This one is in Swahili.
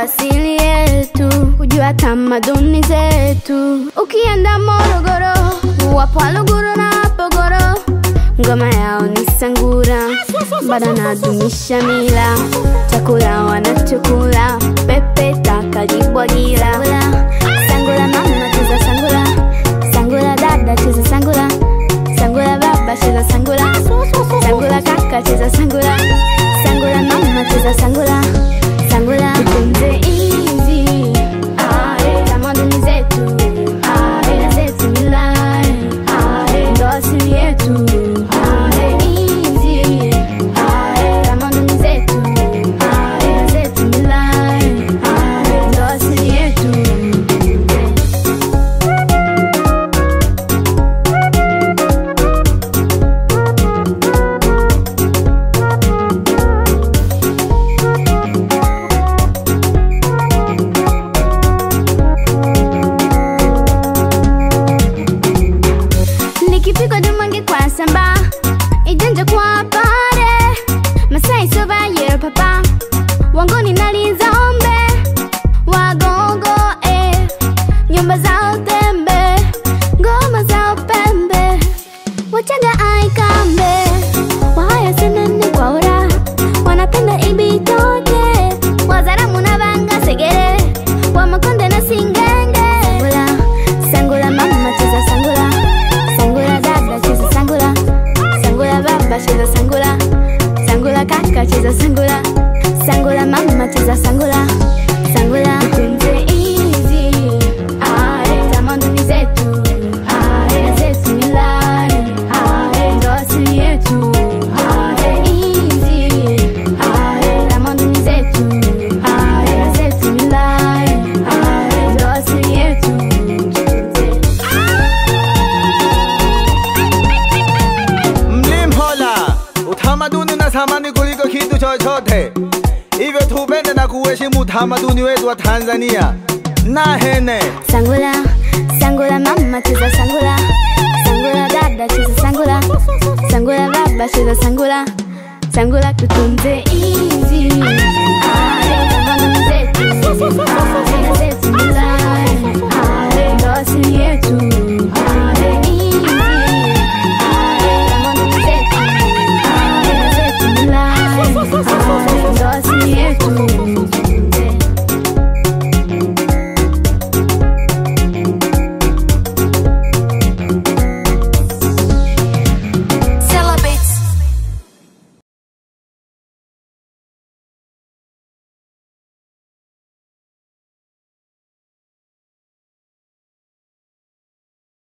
asili yetu, kujua tamaduni zetu. Ukienda Morogoro, wapo Waluguru na Wapogoro, ngoma yao ni sangura, bado nadumisha mila, chakula wanachokula, pepe takajibwagira. Sangula mama cheza sangula, sangula dada cheza sangula, sangula baba cheza sangula, sangula kaka cheza sangula, sangula mama cheza sangula, sangula tutunze inzi, tamaduni zetu, mila zetu, mila ndo asili yetu, inzi, tamaduni zetu, mila zetu, mila ndo asili yetu. nikipigwa dumange kwa samba ijanja kwa pare masai sova yero papa wangoni nalizombe wagongo eh nyumba za utembe ngoma za upembe wachaga aikambe wahaya senene kwa ura wanapenda ibitoke wazaramu na vanga segere wamakonde na singenge sangula sangula mama cheza sangula sangula dada cheza sangula sangula baba cheza sangula sangula kaka cheza sangula sangula mama cheza sangula sangula tutunze inzi tamaduni zetu mila zetu milani ndo asili yetu inzi tamaduni zetu mila zetu milani ndo asili yetu Mlimhola, utamaduni na thamani kuliko kitu chochote, hivyo tupende na kuheshimu utamaduni wetu wa Tanzania. Na hene Sangula, sangula mama cheza sangula, sangula dada cheza sangula, sangula baba cheza sangula, sangula tutunze inzi, tamaduni zetu, mila zetu